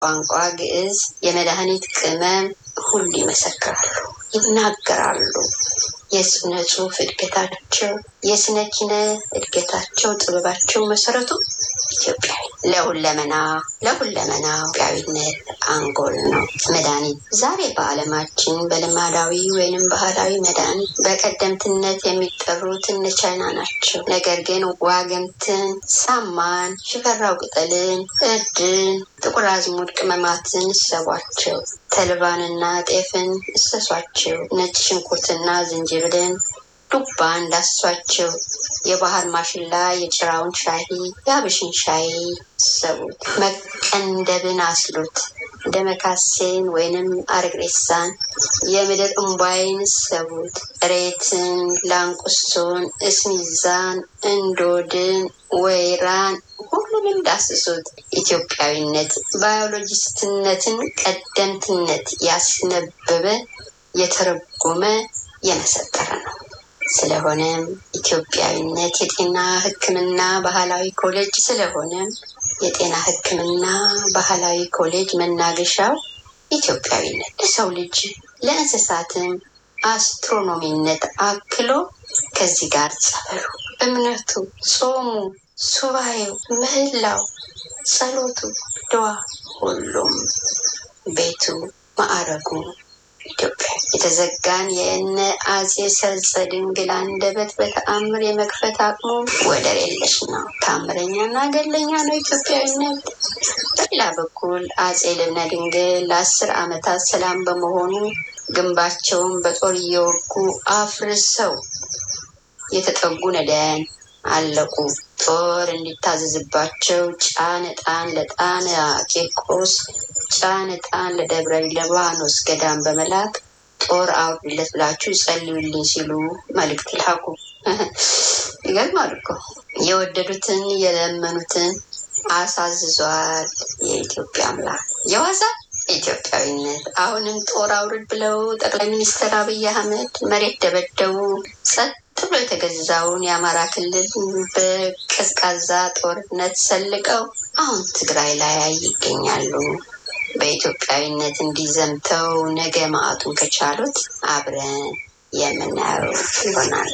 ቋንቋ ግዕዝ የመድኃኒት ቅመም ሁሉ ይመሰክራሉ፣ ይናገራሉ። የስነ ጽሑፍ እድገታቸው፣ የስነ ኪነ እድገታቸው፣ ጥበባቸው መሰረቱ ኢትዮጵያዊ ለሁለመና ለሁለመና ኢትዮጵያዊነት አንጎል ነው መድኃኒት። ዛሬ በዓለማችን በልማዳዊ ወይንም ባህላዊ መድኃኒት በቀደምትነት የሚጠሩት እነ ቻይና ናቸው። ነገር ግን ዋግምትን፣ ሳማን፣ ሽፈራው ቅጠልን፣ እርድን፣ ጥቁር አዝሙድ ቅመማትን እሰቧቸው። ተልባንና ጤፍን እሰሷቸው። ነጭ ሽንኩርትና ዝንጅብልን ዱባ እንዳሷቸው። የባህር ማሽላ የጭራውን ሻሂ የአብሽን ሻይ ሰቡት። መቀንደብን አስሉት። ደመካሴን ወይንም አረግሬሳን የምድር እምቧይን ሰቡት። እሬትን፣ ላንቁሶን፣ እስሚዛን፣ እንዶድን፣ ወይራን ሁሉንም ዳስሱት። ኢትዮጵያዊነት ባዮሎጂስትነትን ቀደምትነት ያስነበበ የተረጎመ የመሰጠረ ነው። ስለሆነም ኢትዮጵያዊነት የጤና ሕክምና ባህላዊ ኮሌጅ ስለሆነም የጤና ሕክምና ባህላዊ ኮሌጅ መናገሻው ኢትዮጵያዊነት ለሰው ልጅ ለእንስሳትም አስትሮኖሚነት አክሎ ከዚህ ጋር ጸበሉ፣ እምነቱ፣ ጾሙ፣ ሱባኤው፣ ምህላው፣ ጸሎቱ፣ ድዋ ሁሉም ቤቱ ማዕረጉ ኢትዮጵያ የተዘጋን የእነ አጼ ሰርጸ ድንግል አንደበት በተአምር የመክፈት አቅሙ ወደር የለሽ ነው። ታምረኛና ገለኛ ነው ኢትዮጵያዊነት። በሌላ በኩል አጼ ልብነ ድንግል ለአስር ዓመታት ሰላም በመሆኑ ግንባቸውን በጦር እየወጉ አፍርሰው የተጠጉ ነዳያን አለቁ። ጦር እንዲታዘዝባቸው ጫን ዕጣን ለጣን ቂርቆስ ጫን ዕጣን ለደብረ ሊባኖስ ገዳም በመላክ ጦር አውርድለት ብላችሁ ጸልዩልኝ ሲሉ መልእክት ላኩ። ይገርማል እኮ የወደዱትን የለመኑትን አሳዝዟል የኢትዮጵያ አምላክ። የዋዛ ኢትዮጵያዊነት አሁንም ጦር አውርድ ብለው ጠቅላይ ሚኒስትር አብይ አህመድ መሬት ደበደቡ። ጸጥ ብሎ የተገዛውን የአማራ ክልል በቀዝቃዛ ጦርነት ሰልቀው አሁን ትግራይ ላይ ይገኛሉ። በኢትዮጵያዊነት እንዲዘምተው ነገ ማዕቱን ከቻሉት አብረን የምናየው ይሆናል።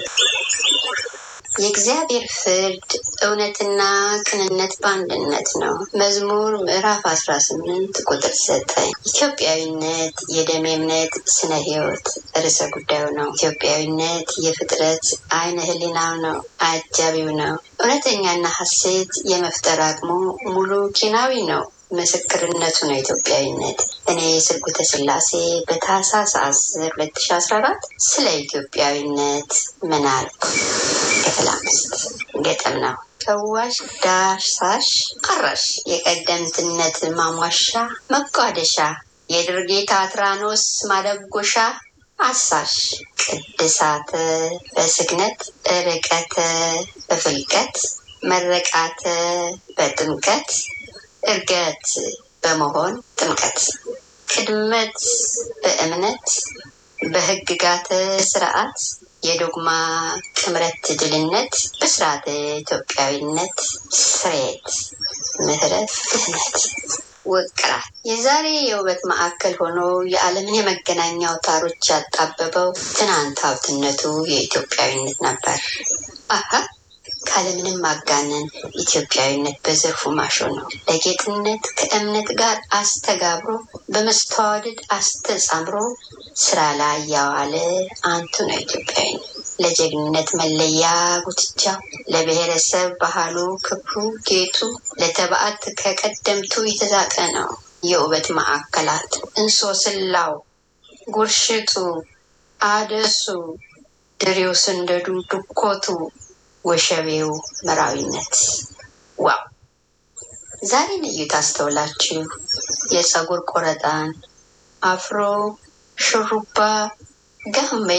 የእግዚአብሔር ፍርድ እውነትና ቅንነት በአንድነት ነው። መዝሙር ምዕራፍ አስራ ስምንት ቁጥር ዘጠኝ ኢትዮጵያዊነት የደም እምነት ስነ ሕይወት ርዕሰ ጉዳዩ ነው። ኢትዮጵያዊነት የፍጥረት አይነ ህሊናው ነው፣ አጃቢው ነው። እውነተኛና ሀሴት የመፍጠር አቅሙ ሙሉ ኪናዊ ነው። ምስክርነቱ ነው ኢትዮጵያዊነት። እኔ ስርጉተ ስላሴ በታህሳስ አስር ሁለት ሺ አስራ አራት ስለ ኢትዮጵያዊነት ምን አልኩ? ክፍል አምስት ገጠም ነው። ፈዋሽ ዳሳሽ አራሽ የቀደምትነት ማሟሻ መቋደሻ የድርጌታ አትራኖስ ማደጎሻ አሳሽ ቅድሳተ በስግነት ርቀተ በፍልቀት መረቃተ በጥምቀት እርገት በመሆን ጥምቀት ቅድመት በእምነት በህግጋተ ስርዓት የዶግማ ጥምረት ድልነት በስርዓተ ኢትዮጵያዊነት ስሬት ምህረት ድህነት ውቅራት የዛሬ የውበት ማዕከል ሆኖ የዓለምን የመገናኛ አውታሮች ያጣበበው ትናንት ሀብትነቱ የኢትዮጵያዊነት ነበር። አሀ ካለምንም ማጋነን ኢትዮጵያዊነት በዘርፉ ማሾ ነው። ለጌጥነት ከእምነት ጋር አስተጋብሮ በመስተዋድድ አስተጻምሮ ስራ ላይ ያዋለ አንቱ ነው ኢትዮጵያዊነት። ለጀግንነት መለያ ጉትቻው፣ ለብሔረሰብ ባህሉ ክብሩ ጌጡ፣ ለተባዕት ከቀደምቱ የተዛቀ ነው። የውበት ማዕከላት እንሶስላው፣ ጉርሽቱ፣ አደሱ፣ ድሬው፣ ስንደዱ፣ ድኮቱ ወሸቤው መራዊነት ዋው! ዛሬን እዩት አስተውላችሁ የፀጉር ቆረጣን፣ አፍሮ፣ ሹሩባ፣ ጋሜ፣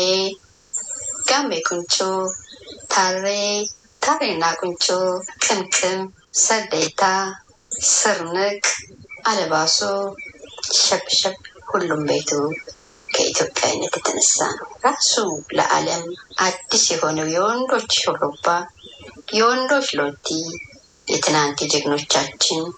ጋሜ ቁንጮ፣ ታሬ፣ ታሬና ቁንጮ፣ ቅምቅም፣ ሰደታ፣ ስርንቅ፣ አለባሶ፣ ሸብሸብ ሁሉም ቤቱ ከኢትዮጵያዊነት የተነሳ ነው። ራሱ ለዓለም አዲስ የሆነው የወንዶች ሹሩባ፣ የወንዶች ሎቲ፣ የትናንት የጀግኖቻችን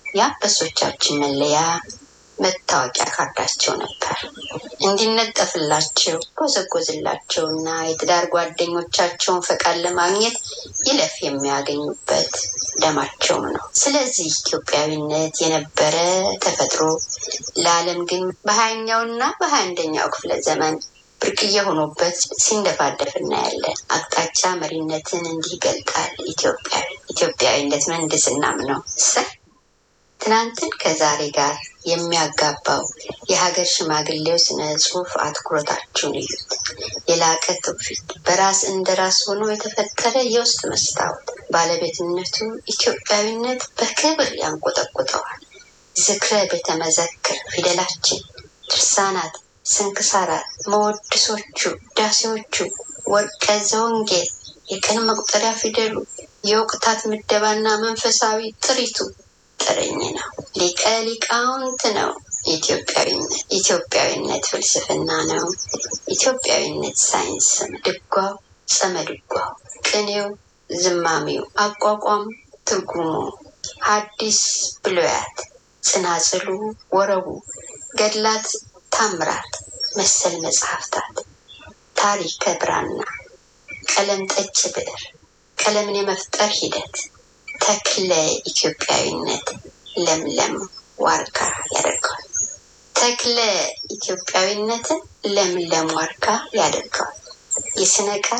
የአንበሶቻችን መለያ መታወቂያ ካርዳቸው ነበር። እንዲነጠፍላቸው ጎዘጎዝላቸውና የትዳር ጓደኞቻቸውን ፈቃድ ለማግኘት ይለፍ የሚያገኙበት ደማቸውም ነው። ስለዚህ ኢትዮጵያዊነት የነበረ ተፈጥሮ ለዓለም ግን በሀያኛውና በሀያ አንደኛው ክፍለ ዘመን ብርቅዬ ሆኖበት ሲንደፋደፍ እናያለን። አቅጣጫ መሪነትን እንዲህ ይገልጣል። ኢትዮጵያዊ ኢትዮጵያዊነት ምህንድስናም ነው። እሰይ ትናንትን ከዛሬ ጋር የሚያጋባው የሀገር ሽማግሌው ስነ ጽሁፍ አትኩሮታችሁን እዩት። የላቀ ትውፊት በራስ እንደ ራስ ሆኖ የተፈጠረ የውስጥ መስታወት ባለቤትነቱ ኢትዮጵያዊነት በክብር ያንቆጠቁጠዋል። ዝክረ ቤተ መዘክር ፊደላችን፣ ድርሳናት፣ ስንክሳራት፣ መወድሶቹ፣ ዳሴዎቹ፣ ወርቀ ዘወንጌል፣ የቀን መቁጠሪያ ፊደሉ፣ የወቅታት ምደባና መንፈሳዊ ጥሪቱ ጥርኝ ነው። ሊቀ ሊቃውንት ነው። ኢትዮጵያዊነት ኢትዮጵያዊነት ፍልስፍና ነው። ኢትዮጵያዊነት ሳይንስ ነው። ድጓው፣ ጸመ ድጓው፣ ቅኔው፣ ዝማሜው፣ አቋቋም፣ ትርጉሙ፣ ሐዲስ ብሉያት፣ ጽናጽሉ፣ ወረቡ፣ ገድላት፣ ታምራት፣ መሰል መጽሐፍታት፣ ታሪከ ብራና፣ ቀለም ጠጭ ብዕር፣ ቀለምን የመፍጠር ሂደት ተክለ ኢትዮጵያዊነት ለምለም ዋርካ ያደርገዋል። ተክለ ኢትዮጵያዊነትን ለምለም ዋርካ ያደርገዋል። የስነ ቃል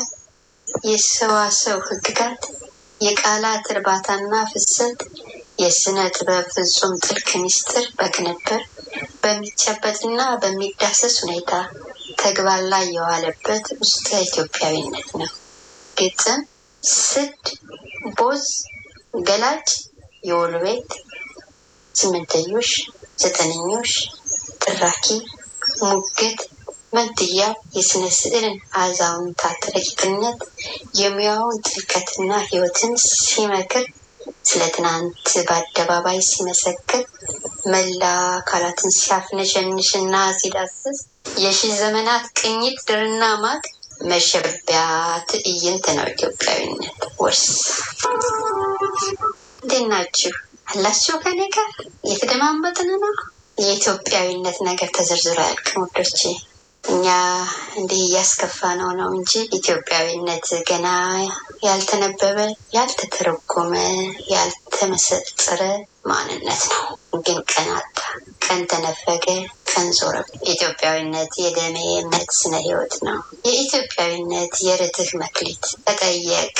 የሰዋሰው ህግጋት፣ የቃላት እርባታና ፍሰት፣ የስነ ጥበብ ፍጹም ጥልቅ ምስጢር በቅንብር በሚጨበጥና በሚዳሰስ ሁኔታ ተግባር ላይ የዋለበት ውስጠ ኢትዮጵያዊነት ነው። ግጥም፣ ስድ፣ ቦዝ ገላጭ የወሎ ቤት ስምንተኞሽ፣ ዘጠነኞሽ፣ ጥራኪ፣ ሙግት፣ መንትያ የስነ ስዕልን አዛውንታት ረቂቅነት የሙያውን ጥልቀትና ህይወትን ሲመክር ስለ ትናንት በአደባባይ ሲመሰክር መላ አካላትን ሲያፍነሸንሽና ሲዳስስ የሺህ ዘመናት ቅኝት ድርና ማግ መሸቢያ ትዕይንት ነው ኢትዮጵያዊነት ወርስ። እንዴት ናችሁ? አላችሁ ከኔ ጋር እየተደማመጥን ነው። የኢትዮጵያዊነት ነገር ተዘርዝሮ አያልቅም ውዶቼ። እኛ እንዲህ እያስከፋ ነው ነው እንጂ ኢትዮጵያዊነት ገና ያልተነበበ፣ ያልተተረጎመ፣ ያልተመሰጠረ ማንነት ነው። ግን ቀን አጣ፣ ቀን ተነፈገ፣ ቀን ዞረ። ኢትዮጵያዊነት የደሜ እምነት ስነ ህይወት ነው። የኢትዮጵያዊነት የርትህ መክሊት ተጠየቅ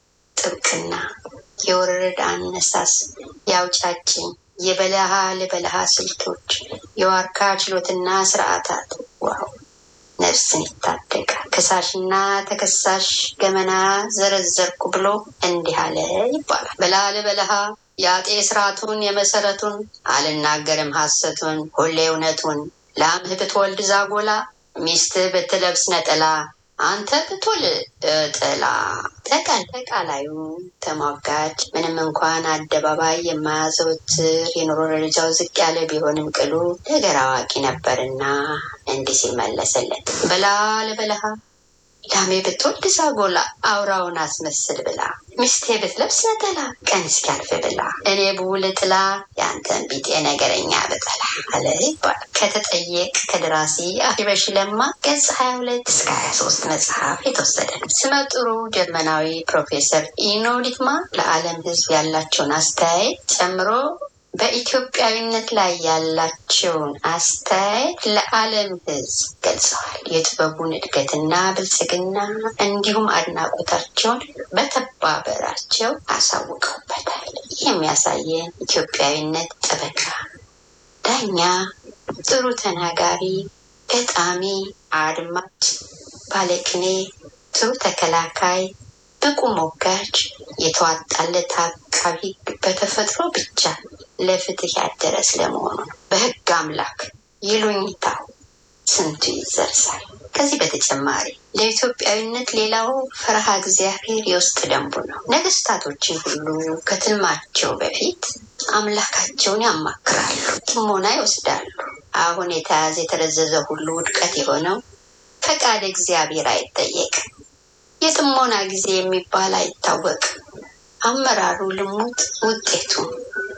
ጥብቅና የወረረድ አነሳስ የአውጫጭኝ የበለሃ ለበለሃ ስልቶች የዋርካ ችሎትና ስርዓታት ዋው ነፍስን ይታደጋል። ከሳሽና ተከሳሽ ገመና ዘረዘርኩ ብሎ እንዲህ አለ ይባላል። በለሃ ለበለሃ የአጤ ስርዓቱን የመሰረቱን አልናገርም ሐሰቱን ሁሌ እውነቱን ላምህ ብትወልድ ዛጎላ ሚስትህ ብትለብስ ነጠላ አንተ ብትወልድ ጥላ ተቃል ተቃላዩ ተሟጋች ምንም እንኳን አደባባይ የማያዘወትር የኑሮ ደረጃው ዝቅ ያለ ቢሆንም ቅሉ ነገር አዋቂ ነበርና እንዲህ ሲል መለሰለት። በላ ለበለሃ ላሜ ብትወልድ ዛጎላ አውራውን አስመስል ብላ ሚስቴ ብትለብስ ነጠላ ቀን እስኪያልፍ ብላ እኔ ብውል ጥላ የአንተን ቢጤ ነገረኛ ብጠላ አለ ይባላል። ከተጠየቅ ከደራሲ አሪበሽ ለማ ገጽ 22 እስከ 23 መጽሐፍ የተወሰደ ነው። ስመጥሩ ጀርመናዊ ፕሮፌሰር ኢኖ ሊትማ ለዓለም ሕዝብ ያላቸውን አስተያየት ጨምሮ በኢትዮጵያዊነት ላይ ያላቸውን አስተያየት ለዓለም ሕዝብ ገልጸዋል። የጥበቡን እድገትና ብልጽግና እንዲሁም አድናቆታቸውን በተባበራቸው አሳውቀውበታል። ይህ የሚያሳየን ኢትዮጵያዊነት ጠበቃ፣ ዳኛ፣ ጥሩ ተናጋሪ፣ ገጣሚ፣ አድማጭ፣ ባለቅኔ፣ ጥሩ ተከላካይ፣ ብቁ ሞጋች፣ የተዋጣለት አቃቢ በተፈጥሮ ብቻ ለፍትህ ያደረ ስለመሆኑ ነው። በህግ አምላክ ይሉኝታው ስንቱ ይዘርሳል። ከዚህ በተጨማሪ ለኢትዮጵያዊነት ሌላው ፈረሃ እግዚአብሔር የውስጥ ደንቡ ነው። ነገስታቶችን ሁሉ ከትልማቸው በፊት አምላካቸውን ያማክራሉ፣ ጥሞና ይወስዳሉ። አሁን የተያዘ የተረዘዘ ሁሉ ውድቀት የሆነው ፈቃድ እግዚአብሔር አይጠየቅም። የጥሞና ጊዜ የሚባል አይታወቅም። አመራሩ ልሙጥ፣ ውጤቱ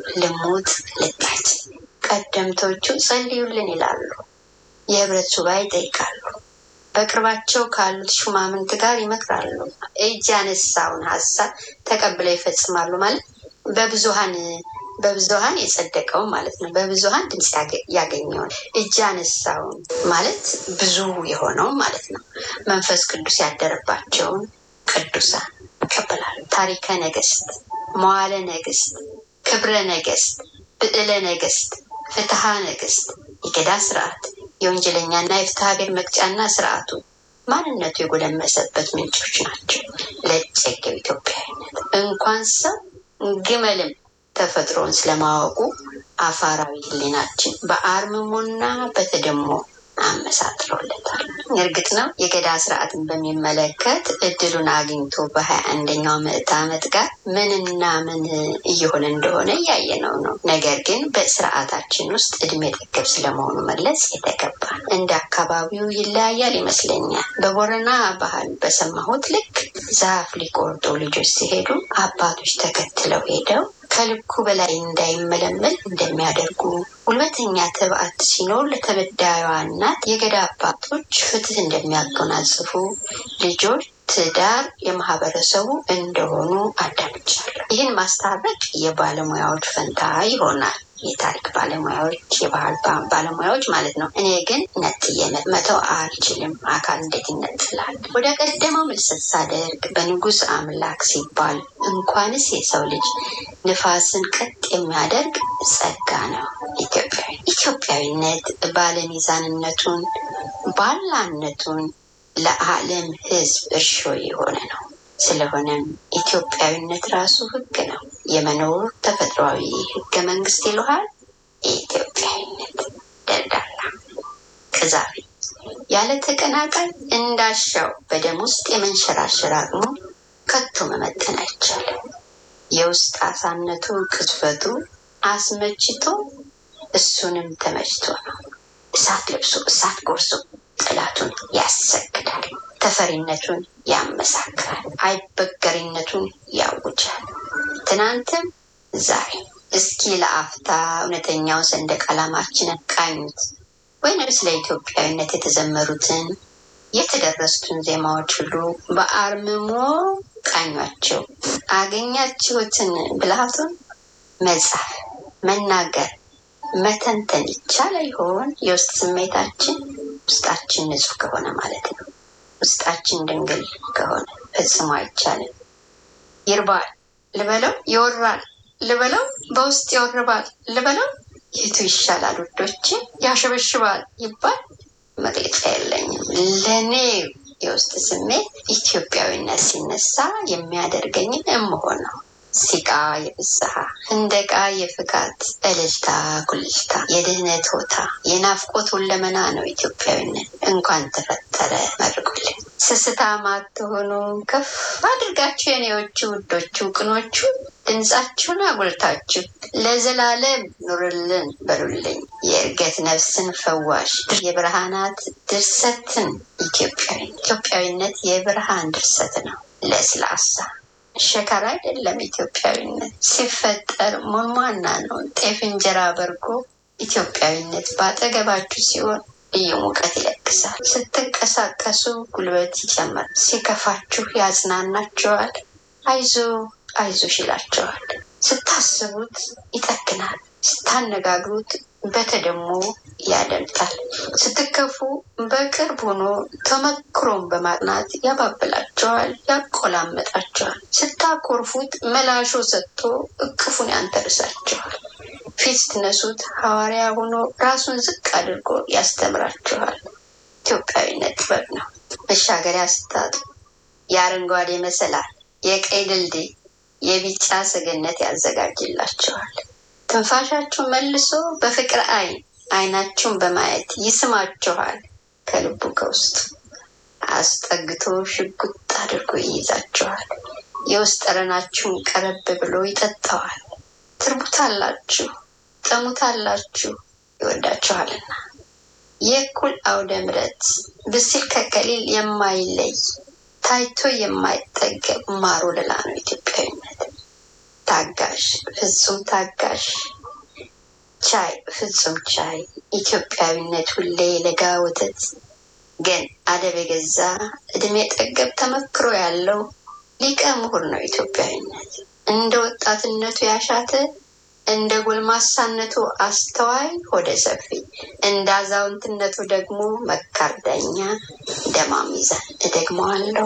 ልሙጥ ልጣጭ። ቀደምቶቹ ጸልዩልን ይላሉ። የህብረት ሱባኤ ይጠይቃሉ። በቅርባቸው ካሉት ሹማምንት ጋር ይመክራሉ። እጅ ያነሳውን ሀሳብ ተቀብለው ይፈጽማሉ ማለት በብዙሀን በብዙሀን የጸደቀውን ማለት ነው። በብዙሀን ድምፅ ያገኘውን እጅ ያነሳውን ማለት ብዙ የሆነውን ማለት ነው። መንፈስ ቅዱስ ያደረባቸውን ቅዱሳን ይቀበላሉ። ታሪከ ነገስት፣ መዋለ ነገስት፣ ክብረ ነገስት፣ ብዕለ ነገስት፣ ፍትሐ ነገስት፣ የገዳ ስርዓት የወንጀለኛና የፍትሐ ብሔር መቅጫና ስርዓቱ ማንነቱ የጎለመሰበት ምንጮች ናቸው። ለጨገው ኢትዮጵያዊነት እንኳን ሰው ግመልም ተፈጥሮን ስለማወቁ አፋራዊ ሕሊናችን በአርምሞና በተደሞ አመሳጥሮለታል። እርግጥ ነው የገዳ ስርዓትን በሚመለከት እድሉን አግኝቶ በሀያ አንደኛው ምዕተ ዓመት ጋር ምንና ምን እየሆነ እንደሆነ እያየነው ነው። ነገር ግን በስርዓታችን ውስጥ እድሜ ጠገብ ስለመሆኑ መለስ የተገባ እንደ አካባቢው ይለያያል ይመስለኛል። በቦረና ባህል በሰማሁት ልክ ዛፍ ሊቆርጡ ልጆች ሲሄዱ አባቶች ተከትለው ሄደው ከልኩ በላይ እንዳይመለመል እንደሚያደርጉ ጉልበተኛ ተባዕት ሲኖር ለተበዳዩዋ እናት የገዳ አባቶች ፍትህ እንደሚያጎናጽፉ ልጆች ትዳር የማህበረሰቡ እንደሆኑ አዳምጫለሁ። ይህን ማስታረቅ የባለሙያዎች ፈንታ ይሆናል። የታሪክ ባለሙያዎች፣ የባህል ባለሙያዎች ማለት ነው። እኔ ግን ነጥዬ መተው አልችልም። አካል እንዴት ይነጥላል? ወደ ቀደመው ምልሰት ሳደርግ በንጉሥ አምላክ ሲባል እንኳንስ የሰው ልጅ ንፋስን ቀጥ የሚያደርግ ጸጋ ነው። ኢትዮጵያዊ ኢትዮጵያዊነት ባለሚዛንነቱን ባላነቱን ለዓለም ሕዝብ እርሾ የሆነ ነው። ስለሆነም ኢትዮጵያዊነት ራሱ ሕግ ነው። የመኖር ተፈጥሯዊ ሕገ መንግስት ይለዋል። የኢትዮጵያዊነት ደልዳላ ቅዛፊ ያለ ተቀናቃይ እንዳሻው በደም ውስጥ የመንሸራሸር አቅሙ ከቶ መመጠን አይቻልም። የውስጥ አሳነቱ ቅጽበቱ አስመችቶ እሱንም ተመችቶ ነው። እሳት ለብሶ እሳት ጎርሶ ጠላቱን ያሰግዳል። ተፈሪነቱን ያመሳክራል። አይበገሪነቱን ያውጃል። ትናንትም ዛሬ እስኪ ለአፍታ እውነተኛው ሰንደቅ ዓላማችንን ቃኙት፣ ወይንም ስለ ኢትዮጵያዊነት የተዘመሩትን የተደረሱትን ዜማዎች ሁሉ በአርምሞ ቃኟቸው። አገኛችሁትን ብልሃቱን መጻፍ፣ መናገር፣ መተንተን ይቻለ ይሆን? የውስጥ ስሜታችን ውስጣችን ንጹህ ከሆነ ማለት ነው። ውስጣችን ድንግል ከሆነ ፈጽሞ አይቻልም። ይርባል ልበለው፣ ይወራል ልበለው፣ በውስጥ ይወርባል ልበለው፣ የቱ ይሻላል ውዶች? ያሸበሽባል ይባል መግለጫ የለኝም። ለእኔ የውስጥ ስሜት ኢትዮጵያዊነት ሲነሳ የሚያደርገኝን እምሆን ነው። ሲቃ የፍስሐ ህንደቃ የፍካት እልልታ ኩልልታ የድህነት ሆታ የናፍቆት ሁለመና ነው ኢትዮጵያዊነት። እንኳን ተፈጠረ መርቁልኝ። ስስታም አትሆኑ ከፍ አድርጋችሁ የኔዎቹ ውዶቹ ቅኖቹ ድምፃችሁን አጉልታችሁ ለዘላለም ኑርልን በሉልኝ። የእርገት ነፍስን ፈዋሽ የብርሃናት ድርሰትን ኢትዮጵያዊ ኢትዮጵያዊነት የብርሃን ድርሰት ነው። ለስላሳ ሸካራ አይደለም። ኢትዮጵያዊነት ሲፈጠር ሞንሟና ነው። ጤፍ እንጀራ በርጎ ኢትዮጵያዊነት በአጠገባችሁ ሲሆን ልዩ ሙቀት ይለግሳል። ስትንቀሳቀሱ ጉልበት ይጨምራል። ሲከፋችሁ ያጽናናችኋል። አይዞ አይዞሽ ይላቸዋል። ስታስቡት ይጠግናል። ስታነጋግሩት በተደሞ ያደምጣል። ስትከፉ በቅርብ ሆኖ ተመክሮን በማጥናት ያባብላቸዋል፣ ያቆላመጣቸዋል። ስታኮርፉት መላሾ ሰጥቶ እቅፉን ያንተርሳቸዋል። ፊት ስትነሱት ሐዋርያ ሆኖ ራሱን ዝቅ አድርጎ ያስተምራችኋል። ኢትዮጵያዊነት ጥበብ ነው። መሻገሪያ ስታጡ የአረንጓዴ መሰላል፣ የቀይ ድልድይ፣ የቢጫ ሰገነት ያዘጋጅላችኋል። ትንፋሻችሁ መልሶ በፍቅር አይን አይናችሁን በማየት ይስማችኋል። ከልቡ ከውስጡ አስጠግቶ ሽጉጥ አድርጎ ይይዛችኋል። የውስጥ ጠረናችሁን ቀረብ ብሎ ይጠጣዋል። ትርቡታላችሁ፣ ጠሙታላችሁ፣ ይወዳችኋልና። የእኩል አውደ ምሕረት ብሲል ከቀሊል የማይለይ ታይቶ የማይጠገብ ማር ወለላ ነው ኢትዮጵያዊነት። ታጋሽ፣ ፍጹም ታጋሽ፣ ቻይ፣ ፍጹም ቻይ፣ ኢትዮጵያዊነት ሁሌ ለጋ ወተት ግን አደብ የገዛ እድሜ ጠገብ ተመክሮ ያለው ሊቀ ምሁር ነው ኢትዮጵያዊነት። እንደ ወጣትነቱ ያሻተ እንደ ጎልማሳነቱ አስተዋይ ሆደ ሰፊ፣ እንደ አዛውንትነቱ ደግሞ መካር ዳኛ ደማም ሚዛን። እደግመዋለሁ።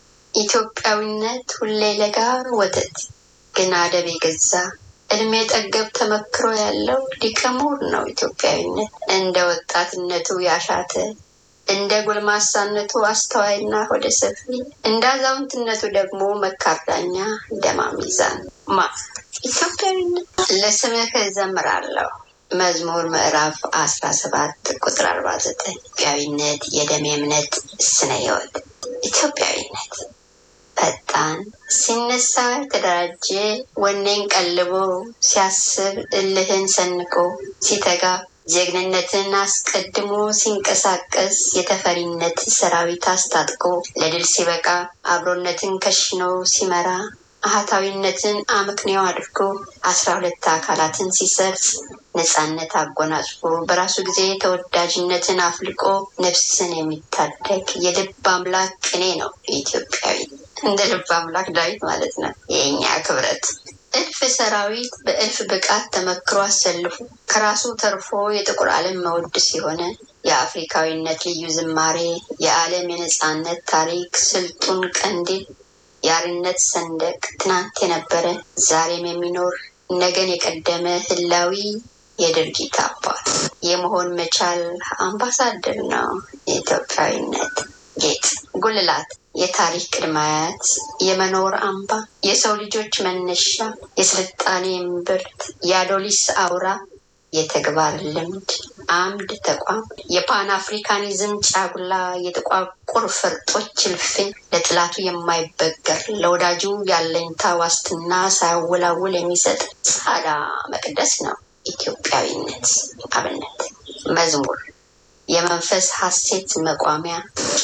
ኢትዮጵያዊነት ሁሌ ለጋ ወተት ግን አደብ የገዛ እድሜ ጠገብ ተመክሮ ያለው ሊቀ ምሁር ነው ኢትዮጵያዊነት። እንደ ወጣትነቱ ያሻተ እንደ ጎልማሳነቱ አስተዋይና ሆደ ሰፊ፣ እንደ አዛውንትነቱ ደግሞ መካር ዳኛ ደማም ሚዛን። ማ ኢትዮጵያዊነት ለስምህ እዘምራለሁ። መዝሙር ምዕራፍ አስራ ሰባት ቁጥር አርባ ዘጠኝ ኢትዮጵያዊነት የደም እምነት ስነ ህይወት ኢትዮጵያዊነት ፈጣን ሲነሳ የተደራጀ ወኔን ቀልቦ ሲያስብ እልህን ሰንቆ ሲተጋ ጀግንነትን አስቀድሞ ሲንቀሳቀስ የተፈሪነት ሰራዊት አስታጥቆ ለድል ሲበቃ አብሮነትን ከሽኖ ሲመራ አህታዊነትን አመክንዮ አድርጎ አስራ ሁለት አካላትን ሲሰርጽ ነፃነት አጎናጽፎ በራሱ ጊዜ ተወዳጅነትን አፍልቆ ነፍስን የሚታደግ የልብ አምላክ ቅኔ ነው ኢትዮጵያዊ። እንደ ልብ አምላክ ዳዊት ማለት ነው የእኛ ክብረት። እልፍ ሰራዊት በእልፍ ብቃት ተመክሮ አሰልፎ ከራሱ ተርፎ የጥቁር ዓለም መወድስ የሆነ የአፍሪካዊነት ልዩ ዝማሬ የዓለም የነፃነት ታሪክ ስልጡን ቀንዲል የአርነት ሰንደቅ ትናንት የነበረ ዛሬም የሚኖር ነገን የቀደመ ህላዊ የድርጊት አባት የመሆን መቻል አምባሳደር ነው የኢትዮጵያዊነት ጌጥ ጉልላት የታሪክ ቅድመ አያት የመኖር አምባ የሰው ልጆች መነሻ የስልጣኔ እምብርት የአዶሊስ አውራ የተግባር ልምድ አምድ ተቋም የፓን አፍሪካኒዝም ጫጉላ የጥቋቁር ፈርጦች እልፍኝ ለጥላቱ የማይበገር ለወዳጁ ያለኝታ ዋስትና ሳያወላውል የሚሰጥ ጻዳ መቅደስ ነው ኢትዮጵያዊነት። አብነት መዝሙር የመንፈስ ሐሴት መቋሚያ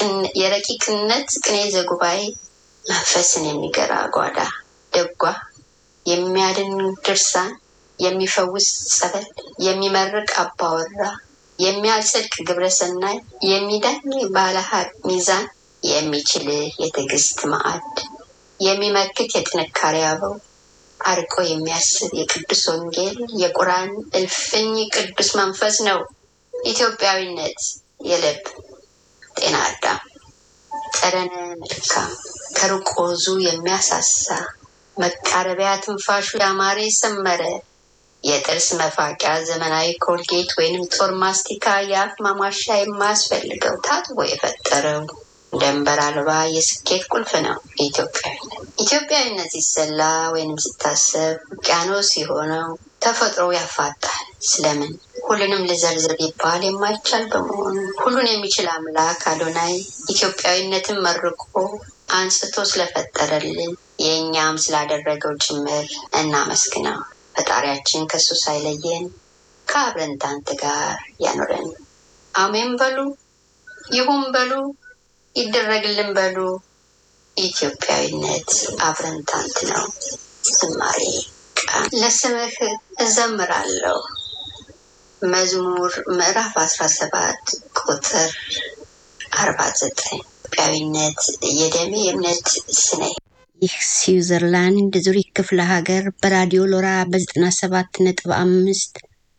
የረቂቅነት ቅኔ ዘጉባኤ መንፈስን የሚገራ ጓዳ ደጓ የሚያድን ድርሳን የሚፈውስ ጸበል የሚመርቅ አባወራ የሚያጸድቅ ግብረሰናይ የሚዳኝ ባለሀቅ ሚዛን የሚችል የትዕግስት ማዕድ የሚመክት የጥንካሬ አበው አርቆ የሚያስብ የቅዱስ ወንጌል የቁርአን እልፍኝ ቅዱስ መንፈስ ነው ኢትዮጵያዊነት። የልብ ጤና አዳም ጠረነ መልካም ከሩቅ ወዙ የሚያሳሳ መቃረቢያ ትንፋሹ ያማረ የሰመረ የጥርስ መፋቂያ ዘመናዊ ኮልጌት ወይንም ጦር ማስቲካ የአፍ ማሟሻ የማያስፈልገው ታጥቦ የፈጠረው ደንበር አልባ የስኬት ቁልፍ ነው ኢትዮጵያዊነት። ኢትዮጵያዊነት ሲሰላ ወይንም ሲታሰብ ውቅያኖስ የሆነው ተፈጥሮ ያፋጣል። ስለምን ሁሉንም ልዘርዝር ቢባል የማይቻል በመሆኑ ሁሉን የሚችል አምላክ አዶናይ ኢትዮጵያዊነትን መርቆ አንስቶ ስለፈጠረልን የእኛም ስላደረገው ጭምር እናመስግነው። ፈጣሪያችን ከሱ ሳይለየን ከአብረንታንት ጋር ያኖረን። አሜን በሉ፣ ይሁን በሉ፣ ይደረግልን በሉ። ኢትዮጵያዊነት አብረንታንት ነው። ዝማሬ ቃል ለስምህ እዘምራለሁ። መዝሙር ምዕራፍ አስራ ሰባት ቁጥር አርባ ዘጠኝ ኢትዮጵያዊነት የደሜ እምነት ስነ ይህ ስዊዘርላንድ ዙሪክ ክፍለ ሀገር በራዲዮ ሎራ በዘጠና ሰባት ነጥብ አምስት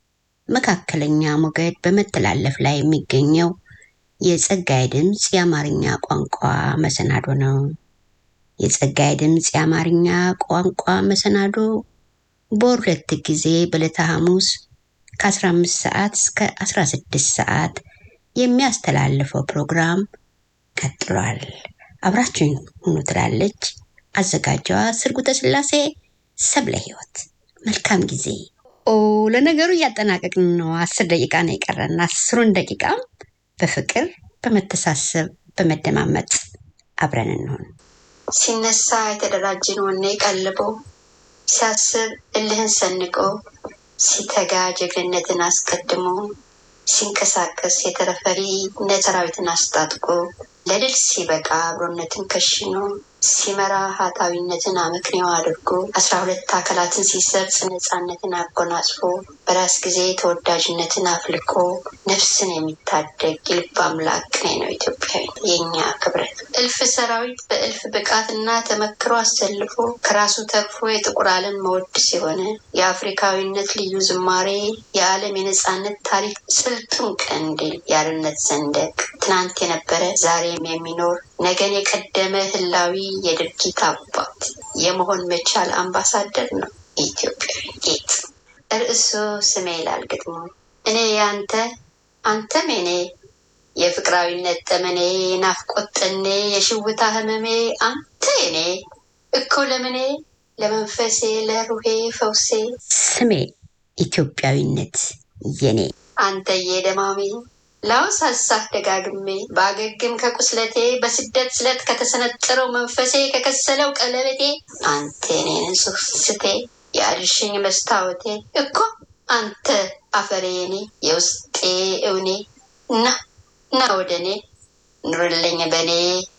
መካከለኛ ሞገድ በመተላለፍ ላይ የሚገኘው የጸጋይ ድምፅ የአማርኛ ቋንቋ መሰናዶ ነው። የጸጋይ ድምፅ የአማርኛ ቋንቋ መሰናዶ በወር ሁለት ጊዜ በዕለተ ሐሙስ ከ15 ሰዓት እስከ 16 ሰዓት የሚያስተላልፈው ፕሮግራም ቀጥሏል። አብራችሁኝ ሁኑ ትላለች አዘጋጇ ስርጉተ ስላሴ ሰብለ ህይወት። መልካም ጊዜ። ኦ ለነገሩ እያጠናቀቅን ነው። አስር ደቂቃ ነው የቀረን። አስሩን ደቂቃም በፍቅር በመተሳሰብ በመደማመጥ አብረን እንሆን። ሲነሳ የተደራጀን ወኔ ቀልቦ ሲያስብ እልህን ሰንቆ ሲተጋ ጀግንነትን አስቀድሞ ሲንቀሳቀስ የተረፈሪ ሰራዊትን አስታጥቆ ለድል ሲበቃ አብሮነትን ከሽኖ ሲመራ ሀጣዊነትን አመክንዮ አድርጎ አስራ ሁለት አካላትን ሲሰርጽ ነፃነትን አጎናጽፎ በራስ ጊዜ ተወዳጅነትን አፍልቆ ነፍስን የሚታደግ የልብ አምላክ ቅኔ ነው ኢትዮጵያዊ የእኛ ክብረት። እልፍ ሰራዊት በእልፍ ብቃትና ተመክሮ አሰልፎ ከራሱ ተርፎ የጥቁር ዓለም መወድስ የሆነ የአፍሪካዊነት ልዩ ዝማሬ የዓለም የነፃነት ታሪክ ስልጡን ቀንዲል የአርነት ሰንደቅ ትናንት የነበረ ዛሬም የሚኖር ነገን የቀደመ ህላዊ የድርጊት አባት የመሆን መቻል አምባሳደር ነው ኢትዮጵያዊ ጌጥ። ርዕሱ ስሜ ይላል ግጥሙ። እኔ ያንተ አንተም የኔ የፍቅራዊነት ጠመኔ ናፍቆት ጠኔ የሽውታ ህመሜ አንተ የኔ እኮ ለምኔ ለመንፈሴ ለሩሄ ፈውሴ ስሜ ኢትዮጵያዊነት የኔ አንተዬ ደማሜ ላውሳሳህ ደጋግሜ ባገግም ከቁስለቴ በስደት ስለት ከተሰነጠረው መንፈሴ ከከሰለው ቀለበቴ አንተ የኔን ስስቴ የአልሽኝ መስታወቴ እኮ አንተ አፈሬ የኔ የውስጤ እውኔ እና እና ወደ እኔ ኑርልኝ በእኔ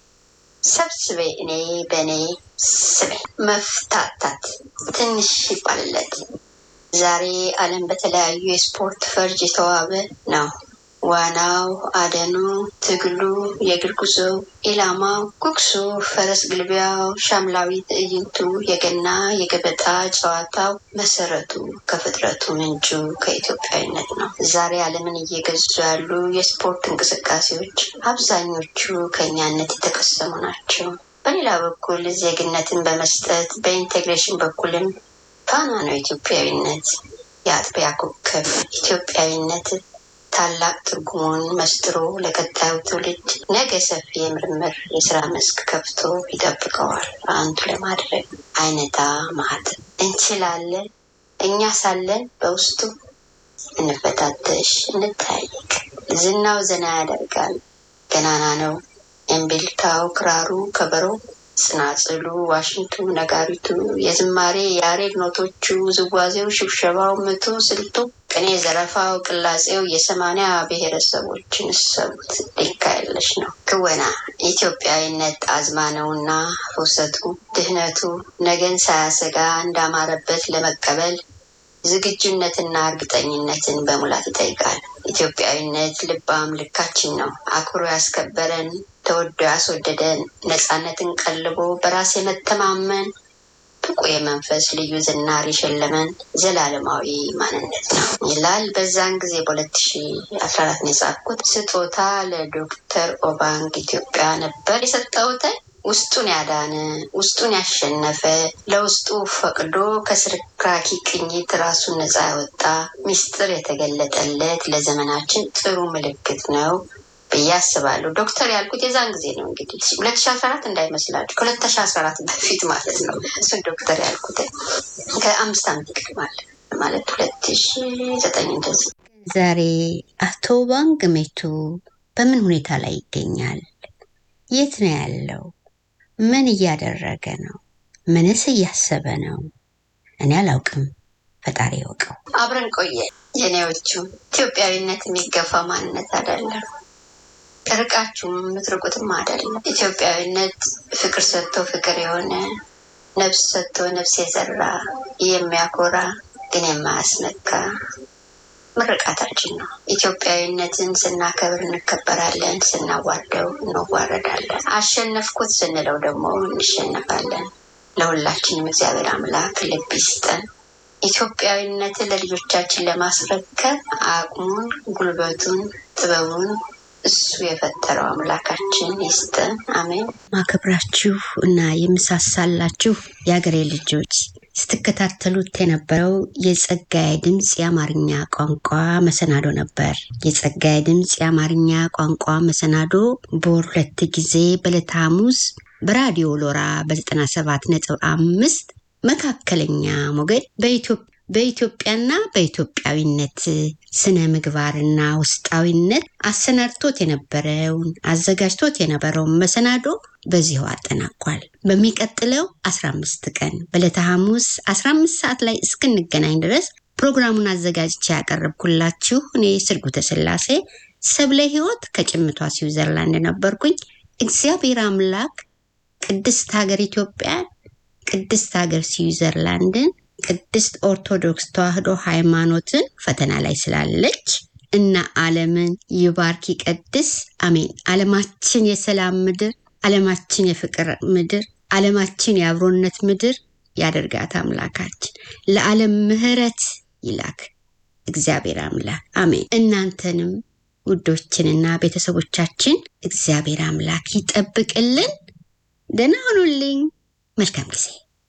ሰብስቤ እኔ በእኔ ስቤ መፍታታት ትንሽ ይባልለት ዛሬ ዓለም በተለያዩ የስፖርት ፈርጅ የተዋበ ነው። ዋናው፣ አደኑ፣ ትግሉ፣ የእግር ጉዞው፣ ኢላማው፣ ጉግሱ፣ ፈረስ ግልቢያው፣ ሻምላዊ ትዕይንቱ፣ የገና የገበጣ ጨዋታው መሰረቱ ከፍጥረቱ ምንጩ ከኢትዮጵያዊነት ነው። ዛሬ ዓለምን እየገዙ ያሉ የስፖርት እንቅስቃሴዎች አብዛኞቹ ከእኛነት የተቀሰሙ ናቸው። በሌላ በኩል ዜግነትን በመስጠት በኢንቴግሬሽን በኩልም ፋና ነው ኢትዮጵያዊነት። የአጥቢያ ኮከብ ኢትዮጵያዊነት ታላቅ ትርጉሙን መስጥሮ ለቀጣዩ ትውልድ ነገ ሰፊ የምርምር የስራ መስክ ከፍቶ ይጠብቀዋል። አንዱ ለማድረግ አይነታ ማህት እንችላለን። እኛ ሳለን በውስጡ እንፈታተሽ፣ እንታይቅ። ዝናው ዘና ያደርጋል። ገናና ነው እምቢልታው፣ ክራሩ፣ ከበሮ ጽናጽሉ፣ ዋሽንቱ፣ ነጋሪቱ፣ የዝማሬ የያሬድ ኖቶቹ፣ ዝዋዜው፣ ሽብሸባው፣ ምቱ፣ ስልቱ፣ ቅኔ፣ ዘረፋው፣ ቅላጼው የሰማንያ ብሔረሰቦችን ሰቡት ሊካ የለሽ ነው። ክወና ኢትዮጵያዊነት አዝማ ነውና ፍውሰቱ፣ ድህነቱ ነገን ሳያሰጋ እንዳማረበት ለመቀበል ዝግጁነትና እርግጠኝነትን በሙላት ይጠይቃል። ኢትዮጵያዊነት ልባም ልካችን ነው። አክብሮ ያስከበረን ተወዶ ያስወደደን ነፃነትን ቀልቦ በራስ የመተማመን ብቁ የመንፈስ ልዩ ዝናር የሸለመን ዘላለማዊ ማንነት ነው ይላል። በዛን ጊዜ በሁለት ሺ አስራ አራት ነው የጻፍኩት። ስጦታ ለዶክተር ኦባንግ ኢትዮጵያ ነበር የሰጠሁትን ውስጡን ያዳነ ውስጡን ያሸነፈ ለውስጡ ፈቅዶ ከስርክራኪ ቅኝት ራሱን ነፃ ያወጣ ሚስጥር የተገለጠለት ለዘመናችን ጥሩ ምልክት ነው ብዬ አስባለሁ። ዶክተር ያልኩት የዛን ጊዜ ነው እንግዲህ ሁለት ሺ አስራ አራት እንዳይመስላችሁ ከሁለት ሺ አስራ አራት በፊት ማለት ነው። እሱን ዶክተር ያልኩት ከአምስት ዓመት ይቀድማል ማለት ሁለት ሺ ዘጠኝ እንደዚህ። ዛሬ አቶ ባንክ ሜቱ በምን ሁኔታ ላይ ይገኛል? የት ነው ያለው? ምን እያደረገ ነው? ምንስ እያሰበ ነው? እኔ አላውቅም፣ ፈጣሪ ያውቀው። አብረን ቆየ የኔዎቹ ኢትዮጵያዊነት የሚገፋ ማንነት አይደለም። ርቃችሁም የምትርቁትም አይደለም። ኢትዮጵያዊነት ፍቅር ሰጥቶ ፍቅር የሆነ ነፍስ ሰጥቶ ነፍስ የዘራ የሚያኮራ ግን የማያስነካ ምርቃታችን ነው። ኢትዮጵያዊነትን ስናከብር እንከበራለን፣ ስናዋርደው እንዋረዳለን። አሸነፍኩት ስንለው ደግሞ እንሸነፋለን። ለሁላችንም እግዚአብሔር አምላክ ልብ ይስጠን። ኢትዮጵያዊነትን ለልጆቻችን ለማስረከብ አቅሙን፣ ጉልበቱን፣ ጥበቡን እሱ የፈጠረው አምላካችን ይስጠን። አሜን። ማከብራችሁ እና የምሳሳላችሁ የአገሬ ልጆች ስትከታተሉት የነበረው የጸጋዬ ድምፅ የአማርኛ ቋንቋ መሰናዶ ነበር። የጸጋዬ ድምፅ የአማርኛ ቋንቋ መሰናዶ በወር ሁለት ጊዜ በዕለተ ሐሙስ በራዲዮ ሎራ በ97 ነጥብ አምስት መካከለኛ ሞገድ በኢትዮጵያና በኢትዮጵያዊነት ስነ ምግባርና ውስጣዊነት አሰናድቶት የነበረውን አዘጋጅቶት የነበረውን መሰናዶ በዚሁ አጠናቋል። በሚቀጥለው 15 ቀን በዕለተ ሐሙስ 15 ሰዓት ላይ እስክንገናኝ ድረስ ፕሮግራሙን አዘጋጅቼ ያቀረብኩላችሁ እኔ ስርጉተ ስላሴ ሰብለ ሕይወት ከጭምቷ ስዊዘርላንድ ነበርኩኝ። እግዚአብሔር አምላክ ቅድስት ሀገር ኢትዮጵያን፣ ቅድስት ሀገር ስዊዘርላንድን፣ ቅድስት ኦርቶዶክስ ተዋሕዶ ሃይማኖትን ፈተና ላይ ስላለች እና ዓለምን ይባርክ ይቀድስ። አሜን። ዓለማችን የሰላም ምድር፣ ዓለማችን የፍቅር ምድር፣ ዓለማችን የአብሮነት ምድር ያደርጋት አምላካችን። ለዓለም ምሕረት ይላክ እግዚአብሔር አምላክ አሜን። እናንተንም ውዶችንና ቤተሰቦቻችን እግዚአብሔር አምላክ ይጠብቅልን። ደህና ሁኑልኝ። መልካም ጊዜ።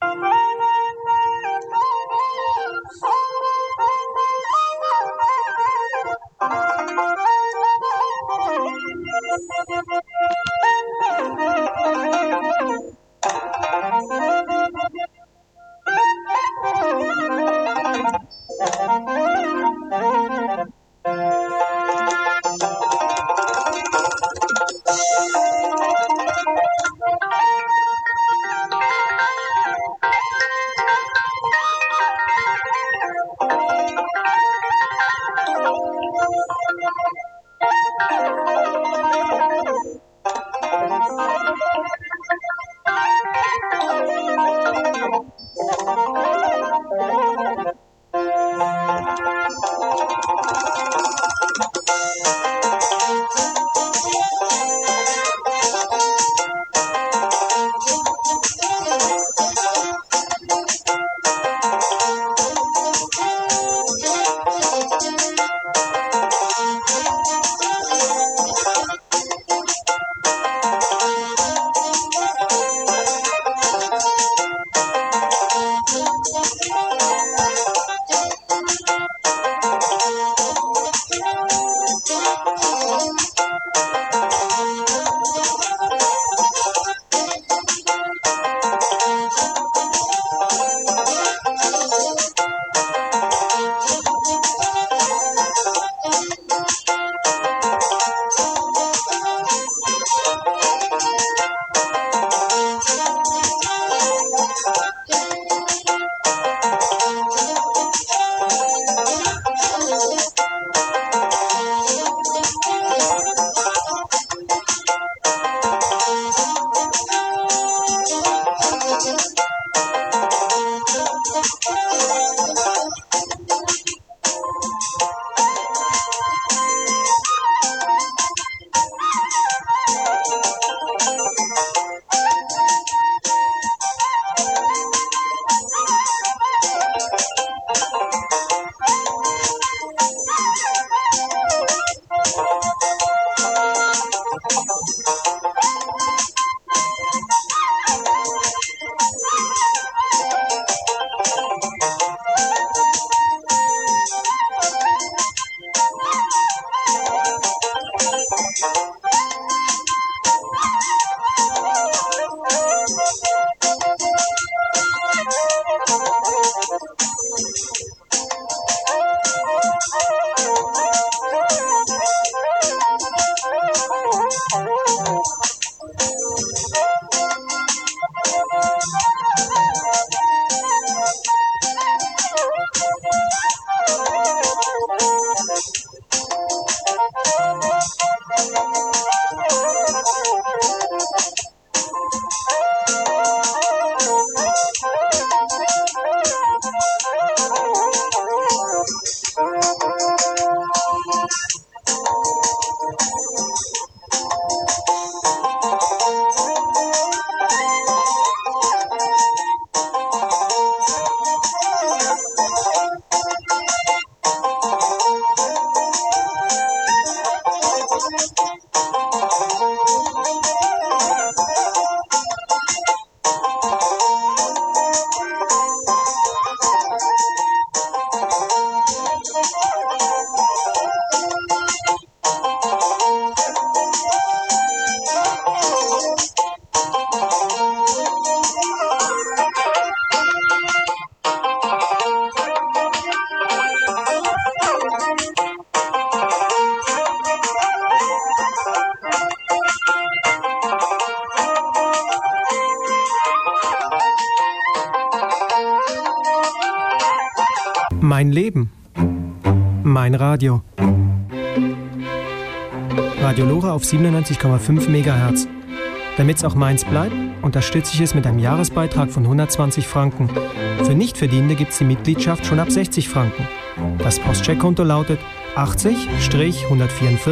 Mein Leben. Mein Radio. Radio Lora auf 97,5 MHz. Damit es auch meins bleibt, unterstütze ich es mit einem Jahresbeitrag von 120 Franken. Für Nichtverdienende gibt es die Mitgliedschaft schon ab 60 Franken. Das Postcheckkonto lautet 80-144